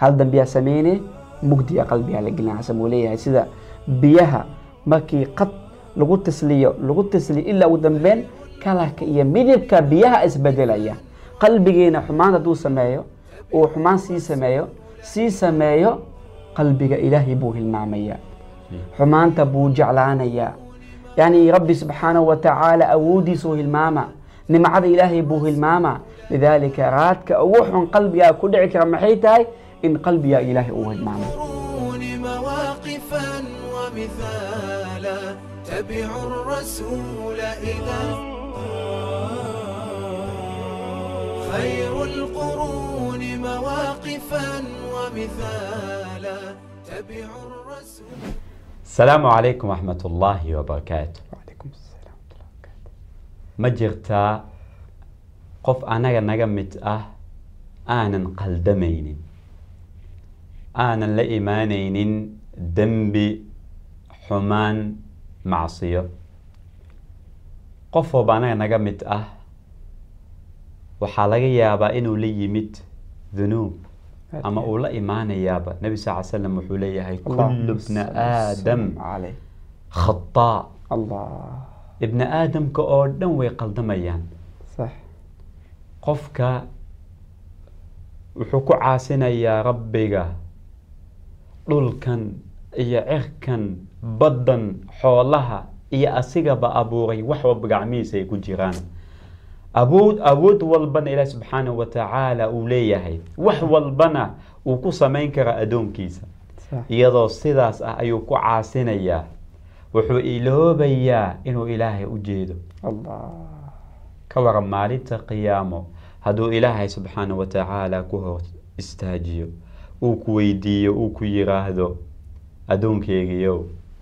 hal dambiyaa sameyne mugdiga qalbigaa la gelina xasan uu leeyahay sida biyaha markii qad lagu tasliyo lagu tasliyo ilaa ugu dambeyn kalarka iyo midabka biyaha isbedelaya qalbigiina xumaan hadduu sameeyo uu xumaan sii sameeyo sii sameeyo qalbiga ilaahay buu hilmaamaya xumaanta buu jeclaanayaa yani rabbi subxaanahu wa tacaala awoodiisuu hilmaama nimcada ilaahay buu hilmaama lidaalika raadka ugu xun qalbigaa ku dhici kara maxay tahay in qalbigaa ilaahay uu hilmaamo القرون مواقفا ومثالا تبعوا الرسول إذا خير القرون مواقفا ومثالا تبعوا الرسول asalaamu calaykum waxmat ullaahi wabarakaatu wacalaykum asalaam warahmatullahi wabarakaatu. ma jirtaa qof anaga naga mid ah aanan qaldamaynin aanan la imaanaynin dembi xumaan macsiyo qof walba anaga naga mid ah waxaa laga yaabaa inuu la yimid dunuub ama uu la imaanayaaba nebi sal ly slam wuxuu leeyahay kullu bna aadam caleyh khataa allah ibni aadamka oo dhan way qaldamayaan sax qofka wuxuu ku caasinayaa rabbiga dhulkan iyo cirkan baddan xoolaha iyo asigaba abuuray wax walba gacmihiisa ay ku jiraan awood awood walbana ilaah subxaanahu wa tacaala uu leeyahay wax walbana uu ku samayn karaa addoonkiisa sax iyadoo sidaas ah ayuu ku caasinayaa wuxuu iloobayaa inuu ilaahay u jeedo allah ka waran maalinta qiyaamo hadduu ilaahay subxaana wa tacaala ku hor istaajiyo uu ku weydiiyo uu ku yiraahdo addoonkeygiyow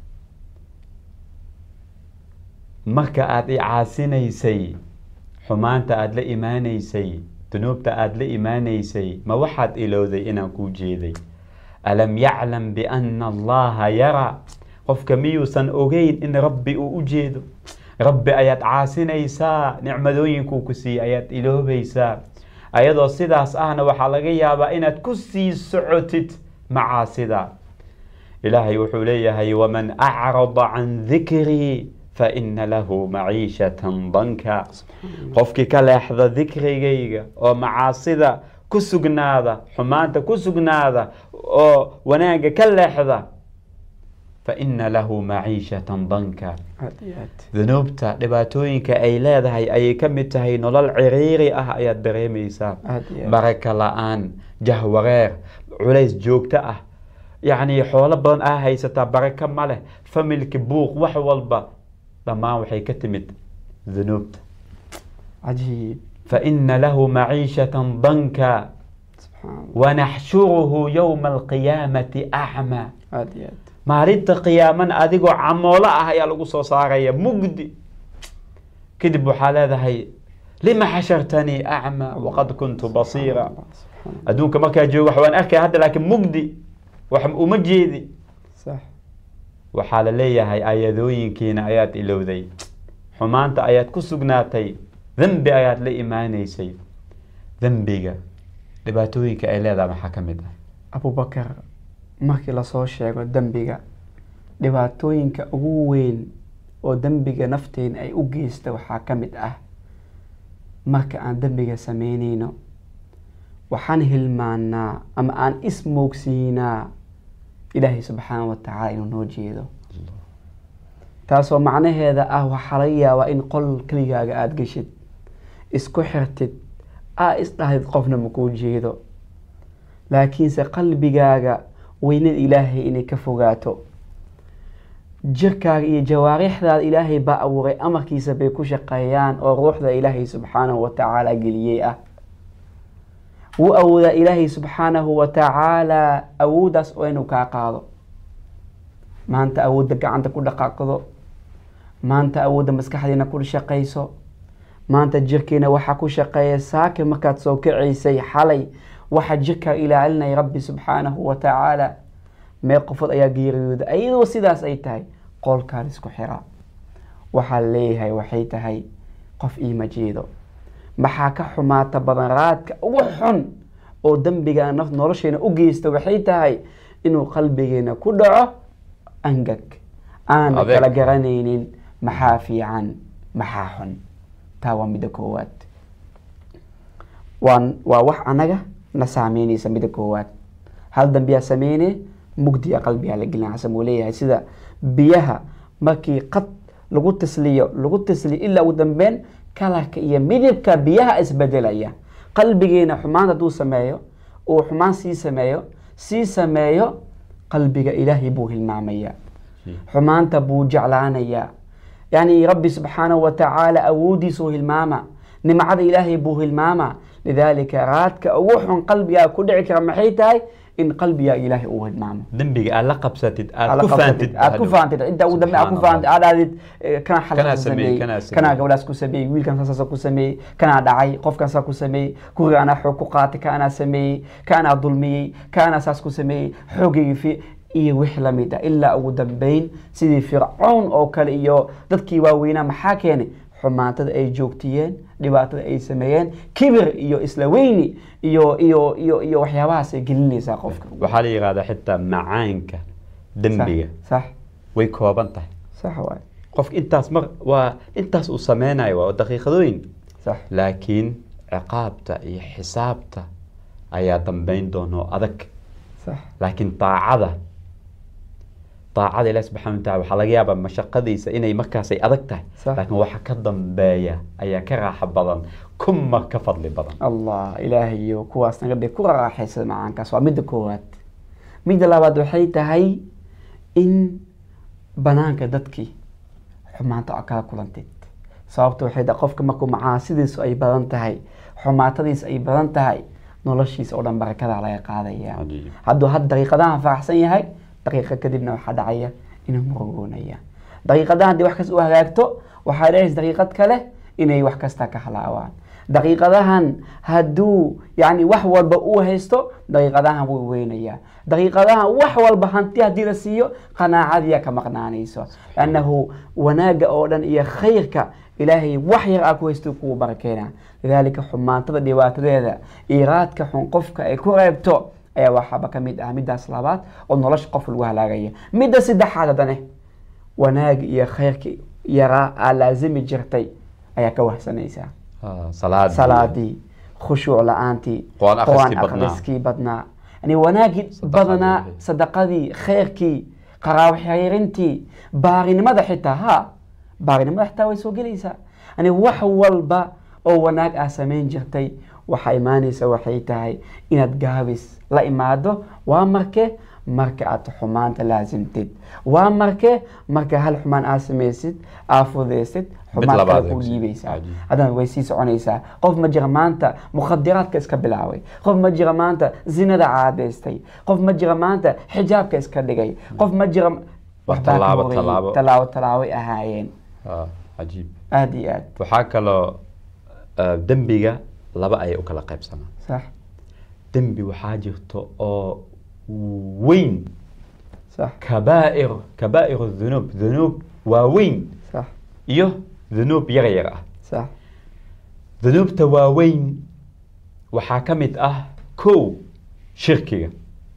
marka aada i caasinaysay xumaanta aada la imaanaysay dunuubta aada la imaanaysay ma waxaad ilowday inaan kuu jeeday alam yaclam biana allaha yaraa qofka miyuusan ogeyn in rabbi uu u jeedo rabbi ayaad caasinaysaa nicmadooyinkuu ku siiyey ayaad iloobaysaa ayadoo sidaas ahna waxaa laga yaabaa inaad ku sii socotid macaasida ilaahay wuxuu leeyahay waman acrada can dikrii faina lahu maciishatan danka qofkii ka leexda dikrigayga oo macaasida ku sugnaada xumaanta ku sugnaada oo wanaagga ka leexda faina lahu maciishatan danka aad iyo aad dunuubta dhibaatooyinka ay leedahay ayay ka mid tahay nolol ciriiri ah ayaad dareemaysaa aad iyo aad baraka la-aan jahwareer culays joogto ah yacni xoolo badan aa haysataa barako ma leh familki buuq wax walba dhammaan waxay ka timid dunuubta cajiib faina lahu maciishatan danka subxaan allah wanaxshuruhu yowma alqiyaamati acmaa aad iyo aad maalinta qiyaamana adigoo camoolo ah ayaa lagu soo saaraya mugdi kadib waxaa leedahay lima xashartanii acmaa waqad kuntu basiira Allah, subxaan allah. adduunka markaa joogo wax waan arkaya hadda laakiin mugdi wax uma jeedi sax waxaa la leeyahay ayadooyinkiina ayaad ilowday xumaanta ayaad ku sugnaatay dembi ayaad la imaanaysay dembiga dhibaatooyinka ay leedahay maxaa ka mid ah abubakar markii lasoo sheego dembiga dhibaatooyinka ugu weyn oo dembiga nafteena ay u geysta waxaa ka mid ah marka aan dembiga sameyneyno waxaan hilmaanaa ama aan ismoogsiinaa ilaahay subxaana wa tacaala inuu noo jeedo taasoo macnaheeda ah waxaa laga yaabaa in qol keligaaga aada geshid isku xirtid aa isdhahdid qofna makuu jeedo laakiinse qalbigaaga weynada ilaahay inay ka fogaato jirkaaga iyo jawaarixdaada ilaahay baa abuuray amarkiisa bay ku shaqeeyaan oo ruuxda ilaahay subxaanahu wa tacaala geliyey ah wuu awoodaa ilaahay subxaanahu wa tacaala awooddaas oo inuu kaa qaado maanta awoodda gacanta ku dhaqaaqdo maanta awoodda maskaxdiina ku shaqayso maanta jirkiina waxaa ku shaqeeya saaki markaad soo kacaysay xalay waxaa jirkaa ilaalinaya rabbi subxaanahu wa tacaala meel qofood ayaa geeriyooda ayadoo sidaas ay tahay qoolkaan isku xira waxaa leeyahay waxay tahay qof iima jeedo maxaa ka xumaata badan raadka ugu xun oo dembiga naf nolosheena u geysta waxay tahay inuu qalbigeena ku dhaco angag aan Adeeg. kala garanaynin maxaa fiican maxaa xun taa waa midda koowaad waa waa wax anaga na saameynaysa midda koowaad hal dambiyaa sameyne mugdiga qalbigaa la gelina xasan uu leeyahay sida biyaha markii qad lagu tasliyo lagu tasliyo ilaa ugu dambeyn kalarka iyo midabka biyaha isbedelaya qalbigeena xumaan hadduu sameeyo uu xumaan sii sameeyo sii sameeyo qalbiga ilaahay buu hilmaamaya xumaanta buu jeclaanayaa yani rabbi subxaanahu watacaala awoodiisuu hilmaama nimcada ilaahay buu hilmaama lidaalika raadka ugu xun qalbigaa ku dhici kara maxay tahay in qalbigaa ilaahay uu hilmaamo dembiga aad la qabsatid aad aad ku la faantid qabsatid, aad ku faantid cidda ugu dambe aad ku Subxaan faantid aad aadid eh, kana Kanaa xalkaas sameeyey, sameeyey kanaa sameeyey. kanaa gabadhaas ku sameeyey wiilkan saasa ku sameeyey kanaa dhacay qofkan saa ku sameeyey kuriga anaa xoog ku qaatay ka anaa sameeyey ka anaa dulmiyey ka anaa saas ku sameeyey xoogaygi fi iyo wix lamid ah ilaa ugu dambeyn sidii fircown oo kale iyo dadkii waaweynaa maxaa keenay xumaantada ay joogtiyeen dhibaatada ay sameeyeen kibir iyo isla weyni iyo iyo iyo iyo waxyaabahaas ay gelinaysaa qofka waxaa la yihahdaa xitaa macaanka dembiga sax way kooban tahay sax waay qofka intaas mar waa intaas uu sameynayo waa daqiiqadooyin sax laakiin ciqaabta iyo xisaabta ayaa dambeyn doona oo adag sax laakiin daacada daacada ilahi subxana wa tacala waxaa laga yaabaa mashaqadiisa inay markaas ay adag tahay Sax. laakiin waxa ka dambeeya ayaa ka raaxo badan kuma ka fadli badan allah ilaahayo kuwaas naga dhig ku raaxaysada macaankaas waa midda koowaad midda labaad waxay tahay in banaanka dadkii xumaanta aad kala kulantid sababta waxay tahay qofka markuu macaasidiisu ay badan tahay xumaatadiisu ay badan tahay noloshiisa oo dhan barakadaa laga qaadaya Cajiib. hadduu had daqiiqadahan faraxsan yahay daqiiqa kadibna waxaa dhacaya inuu murugoonaya daqiiqadahan haddii wax kasta u hagaagto waxaa dhacaysa daqiiqad kale inay wax kasta ka halaawaan daqiiqadahan hadduu yani wax walba uu haysto daqiiqadahan wuu weynayaa daqiiqadahan wax walba hanti haddii la siiyo qanaacadiya ka maqnaanayso annahu wanaagga oo dhan iyo khayrka ilaahay wax yar aa ku haysto kugu barakeena lidaalika xumaantada dhibaatadeeda iiraadka xun qofka ay ku reebto ayaa waxaaba ka mid ah middaas labaad oo nolosha qof lagu halaagaya midda saddexaad haddane wanaag iyo khayrki yaraa aa laazimi jirtay ayaa ka wahsanaysaa Ah, salaadii salaadii khushuuc la-aantii Qur'aan akhriskii qur'aan badnaa. akhriskii badnaa yani wanaagii Sadaqadii badanaa wixii. sadaqadii khayrkii qaraawo xiriirintii baarinimada xitaa ha baarinimada xitaa way soo gelaysaa yani wax walba oo wanaag aa samayn jirtay waxaa imaanaysa waxay tahay inaad gaabis la imaado waa marke marka aad xumaanta laasimtid waa marke marka hal xumaan aad samaysid aa fudaysid xumaan labaad kale ku eegsi. dhiibaysaa Cajiib. haddana way sii soconaysaa qof ma jira maanta mukhadiraadka iska bilaabay qof ma jira maanta zinada caadaystay qof ma jira maanta xijaabka iska dhigay qof ma jira waxbaa ka tallaabo, horeeyey. tallaabo. tallaabo tallaabay ahaayeen Ah, cajiib aada iyo aad waxaa kaloo ah, dembiga laba ayay u kala qaybsamaan sax dembi waxaa jirto oo weyn sax kabaa'ir kabaa'ir dhunuub dhunuub waaweyn sax iyo dhunuub yar yar ah sax dhunuubta waaweyn waxaa ka mid ah kow shirkiga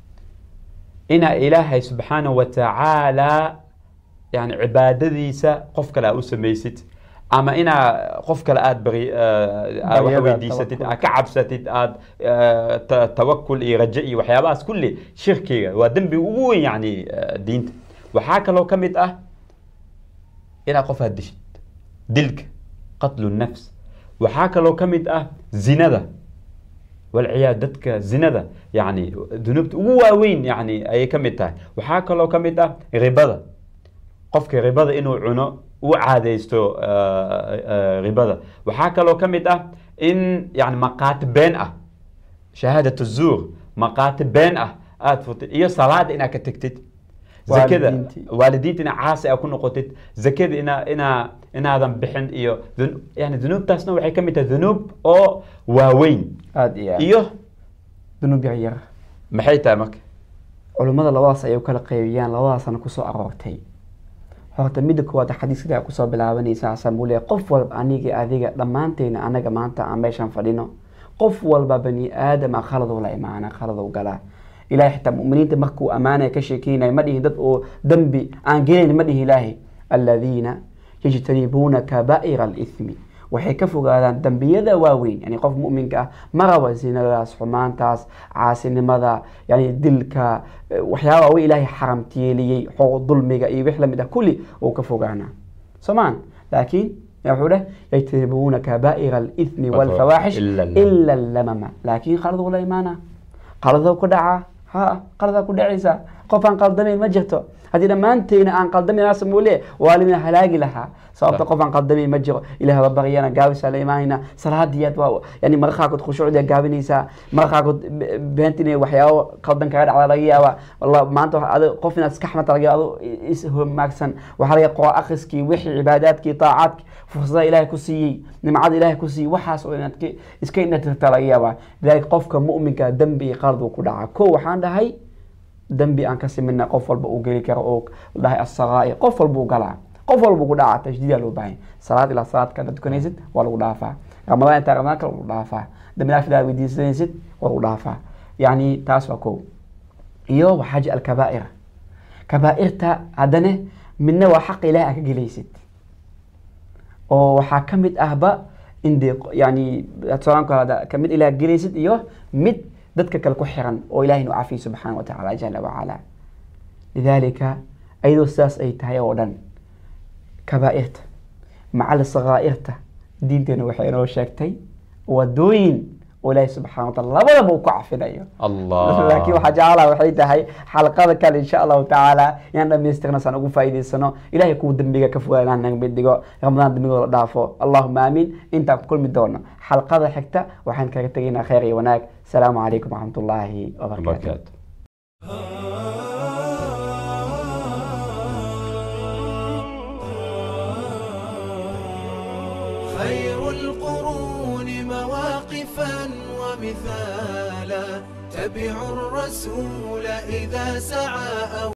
inaa ilaahay subxaanahu wa tacaala yani cibaadadiisa qof kale aa u samaysid ama inaa qof kale aad bari aad wax Baryada, weydiisatid tawakulka. aad ka cabsatid aad eh, ta- tawakul iyo raje iyo waxyaabahaas kulli shirkiga waa dembiga ugu weyn yani eh, diinta waxaa kaloo ka mid ah inaad qof aad dishid dilka qatlu nafs waxaa kaloo ka mid ah zinada walciyaad dadka zinada yani dunuubta ugu waaweyn yani ayay ka mid tahay waxaa kaloo ka mid ah ribada qofka ribada inuu cuno u caadaysto eh, eh, ribada waxaa kaloo ka mid ah in yani maqaati been ah shahaadat zuur maqaati been ah aada furtid iyo salaada inaad ka tegtid zakada Waalidiintii. waalidiinta ina caasi a ku noqotid zakada ina ina inaadan bixin iyo dun- yani dunuubtaasna waxay ka mid tahay dunuub oo waaweyn aada iyo aad iyo dunuub yar yar maxay tahay marka culummada labadaas ayay u kala qeybiyaan labadaasana kusoo aroortay horta midda koowaad xadiiska aa kusoo bilaabanaysa xasan buu leeyahay qof walba aniga adiga dhammaanteena anaga maanta aan meeshan fadhino qof walba bani aadama khaladuu la imaana khaladuu galaa ilahay xitaa muminiinta markuu ammaanaya ka sheekeynaya ma dhihin dad oo dembi aan gelayn ma dhihin ilaahay aladiina yajtanibuuna kabaa'ira alithmi waxay ka fogaadaan dembiyada waaweyn yani qof muminka ah ma raba zinadaas xumaantaas caasinimada yani dilka eh, waxyaaba waaweyn ilaahay xaramtiyeeliyey xooq dulmiga iyo wix lamid ah kulli uu ka fogaanaa somaan laakiin ya wuxuu dheh yajtanibuuna kabaa'ira alithmi walfawaaxish Illa al- ila lamama laakiin qaladuu la imaana qaladoo ku dhacaa ha qaladaa ku dhacaysa qof aan qaldamayn ma jirto haddii dhammaanteyna aan qaldamayn asamuule waa lina halaagi lahaa sababta qof aan qaldamayn ma jiro ilaah ba baryana gaabisaa la imaanayna salaadiyaad waa yani marka qaarkood khushuucdaa gaabinaysaa marka qaarkood be- beenta inay waxyaabo qaldan kaga dhacda laga yaaba wallah maanta waxa adi qof inaad iska xamata laga yaaba adu is homaagsan waxaa laga qora akhriskii wixii cibaadaadkii taacaadki fursada ilaahay ku siiyey nimcada ilaahay ku siiyey waxaas oo inaad ka- iska indhatirta laga yaabaa lidaalika qofka mu'minka dembi iyo qalad uu ku dhacaa ko waxaan dhahay dembi aan ka simina qof walba uu geli karo oo dhahay asaqaa'ir qof walba uu galaa qof walba ku dhacaa tajdiidaa loo baahan salaad ilaa salaad kada tukanaysid waa lagu dhaafaa ramadaan intaa ramadaan kale lagu dhaafaa dambi dhaaf ilaa weydiisanaysid waa lagu dhaafaa yacni taas waa ko iyo waxaa ji alkabaa'ir kabaa'irta haddana midna waa xaqa ilahay aa ka gelaysid oo waxaa ka mid ahba in dee yani tusaalaanku hada ka mid ilaah gelaysid iyo mid dadka kale ku xiran oo ilahay nu cafiyo subxaana wa tacaala jala wacala lidaalika ayadoo sidaas ay tahay oo dhan kabaa'irta macal sakaa'irta diinteena waxay inoo sheegtay wadooyin oo ilaahay subxana wa taala labadaba uu ku cafinayo allah laakiin waxaa jeclaa waxay tahay xalqada kale insha allahu tacaala inaan dhamaystirna saan ugu faa'iidaysano ilahay kuwa dembiga ka fogaa inaan naga mid dhigo ramadaan dembigooda la dhaafo allahuma aamiin intaan ku kulmi doono xalqada xigta waxaan kaga tegaynaa khayr iyo wanaag asalaamu calaykum waraxmat ullaahi wabarakaatu barakaatu خير القرون مواقفا ومثالا تبع الرسول إذا سعى أو